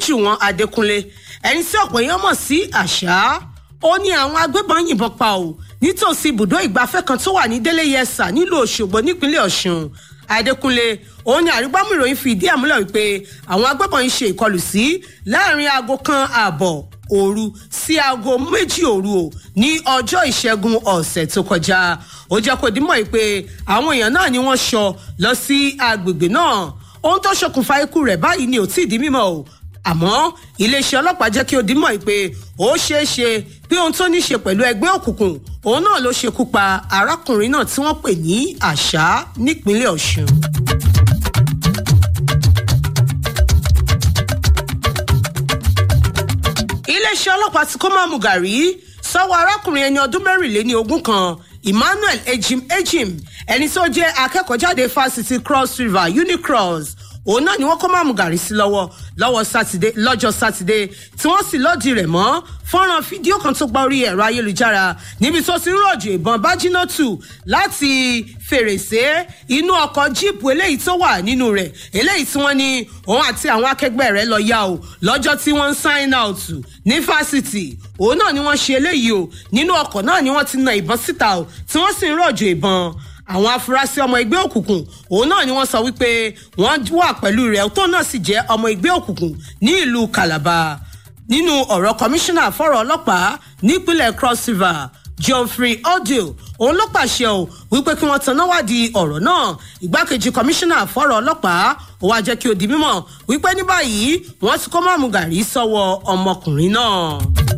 adéjùwọ̀n adékúnlé ẹni tí ọ̀pọ̀ èèyàn mọ̀ sí àṣà ó ní àwọn agbébọn yìnbọn pa ò nítòsí ibùdó ìgbafẹ́ kan tó wà ní délé yẹsà nílùú òṣogbo nípínlẹ̀ ọ̀ṣun adékúnlé òun ni àrígbámú ìròyìn fi ìdí ẹ̀ múlẹ̀ wípé àwọn agbébọn yìí ṣe ìkọlù sí láàrin aago kan ààbọ̀ òru sí aago méjì òru o ní ọjọ́ ìṣẹ́gun ọ̀sẹ̀ tó kọjá ó jẹ́ kó dímọ̀ yìí pé àwọn èèyàn náà ni wọ́n ṣọ lọ sí agbègbè náà ohun tó ṣokùnfà ikú rẹ̀ báyìí ni ò tí ì di mímọ̀ o àmọ́ iléeṣẹ́ ọlọ́pàá jẹ́ kí ó dímọ̀ yìí pé ó ṣeé ṣe pé ohun tó ní ṣe pẹ̀lú ẹgbẹ́ òkùnkùn òun náà ló ṣekú pa arákùnrin náà tí wọ́n pè ní àṣà nípínlẹ̀ ọ̀ṣun. iléeṣẹ́ ọlọ́pàá ti kó máàmù gàrí sọ́wọ́ arákùnrin ẹni ọdún mẹ́rìnléní ogún kan emmanuel ejim ejim ẹni tó jẹ́ akẹ́kọ̀ọ́jáde fásitì cross river unicross òun náà ni wọ́n kó máàmù gàrí sí lọ́wọ́ lọ́wọ́ sátidé lọ́jọ́ sátidé tí wọ́n sì lọ́ọ̀dì rẹ̀ mọ́ fọ́nrán fídíò kan tó gba orí ẹ̀rọ ayélujára níbi tó ti ń rọ̀jò ìbọn bájínátù láti fèrèsé inú ọkọ̀ jíìpù eléyìí tó wà nínú rẹ̀ eléyìí tí wọ́n ní òun àti àwọn akẹgbẹ́ rẹ̀ lọ yá o lọ́jọ́ tí wọ́n ń sign out ní fásitì òun náà ni wọ́n ṣe eléyìí o nínú ọkọ̀ náà ni wọ́n ti na ìbọn síta o tí wọ́n sì ń rọ̀jò ìbọn àwọn afurasí ọmọ ẹgbẹ́ òkùnkùn òun náà ni wọ́n sọ wípé wọ́n wà pẹ̀lú rẹ̀ tó náà sì jẹ́ ọmọ ẹgbẹ́ òkùnkùn ní ìlú calabar nínú ọ̀rọ̀ kọmíṣánná fọ́rọ̀ ọlọ́pàá nípínlẹ̀ cross river geoffrey odio òun ló pàṣẹ o wípé kí wọ́n tanná wádìí ọ̀rọ̀ náà ìgbákejì kọmíṣánná fọ́rọ̀ ọlọ́pàá ó wá jẹ́ kí ó di mímọ̀ wípé ní báyìí wọ́n ti kó mọ́mú gàrí sọ́wọ́ ọmọkùnrin náà.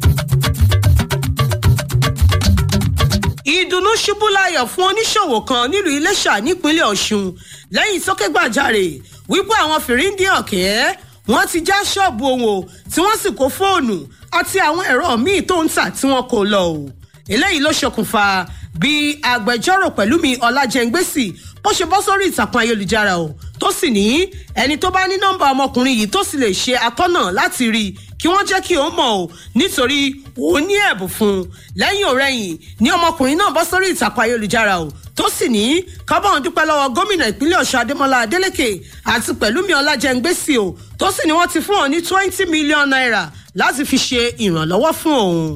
ìdùnnú ṣubú láyọ̀ fún oníṣòwò kan nílùú iléṣà nípínlẹ̀ ọ̀ṣun lẹ́yìn sókègbàjarè wípé àwọn fìríǹdì ọ̀kẹ́ wọ́n ti já ṣọ́ọ̀bù òun o tí wọ́n sì kó fóònù àti àwọn ẹ̀rọ míì tó ń tà tí wọ́n kò lọ o eléyìí ló ṣokùnfà bí agbẹjọ́rò pẹ̀lúmi ọlájẹ́ngbèsì bó ṣe bọ́ sórí ìtàkùn ayélujára o tó sì ní ẹni tó bá ní nọ́mbà ọmọkùnrin yìí tó sì lè ṣe atọ́nà láti rí i kí wọ́n jẹ́ kí ó mọ̀ o nítorí òun ní ẹ̀bùn fún un lẹ́yìn òrẹ́yìn ní ọmọkùnrin náà bọ́ sórí ìtàkùn ayélujára o tó sì ní kábọ̀n dúpẹ́ lọ́wọ́ gómìnà ìpínlẹ̀ ọ̀ṣun adémọlá adélèké àti pẹ̀lúmi ọlájẹ́ngbèsì o tó sì ní wọ́n ti fún òun ní twenty million naira láti fi ṣe ìrànlọ́wọ́ fún òun.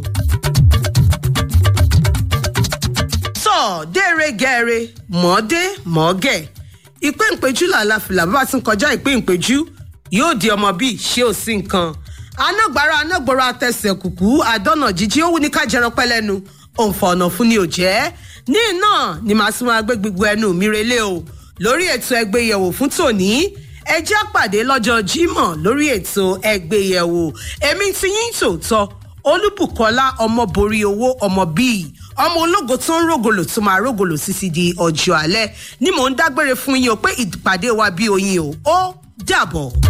tọ́ déere gẹ́ẹ́rẹ́ mọ́ọ́dé mọ́ọ́gẹ̀ ìpín ìpéjú làlàfìlà bá ti ń kọjá ìpín ìpéjú yóò di ọmọ bíi ṣé ò sí nǹkan anágbára anágbòrò àtẹsẹ̀ kùkú àdọ́nà jíjí ó wù ní ká jẹran pẹ́ lẹ́nu òǹfà ọ̀nà fún ni ò jẹ́ ní náà ni màá sì máa gbé gbogbo ẹnu mi relé o lórí ètò ẹgbẹ́ yẹ̀wò fún tòní ẹ jẹ́ pàdé lọ́jọ́ jímọ̀ lórí ètò ẹgbẹ́ yẹ̀wò èmi ti yín tòótọ́ olúbùkọ́lá ọmọ borí owó ọmọ bíi ọmọ ológo tó ń rògòlò tó máa rògòlò sísí di ọjọ́ alẹ́ ni mò ń dágbére fún yín o pé ìpàdé wa bí oyin o ó dàbọ̀.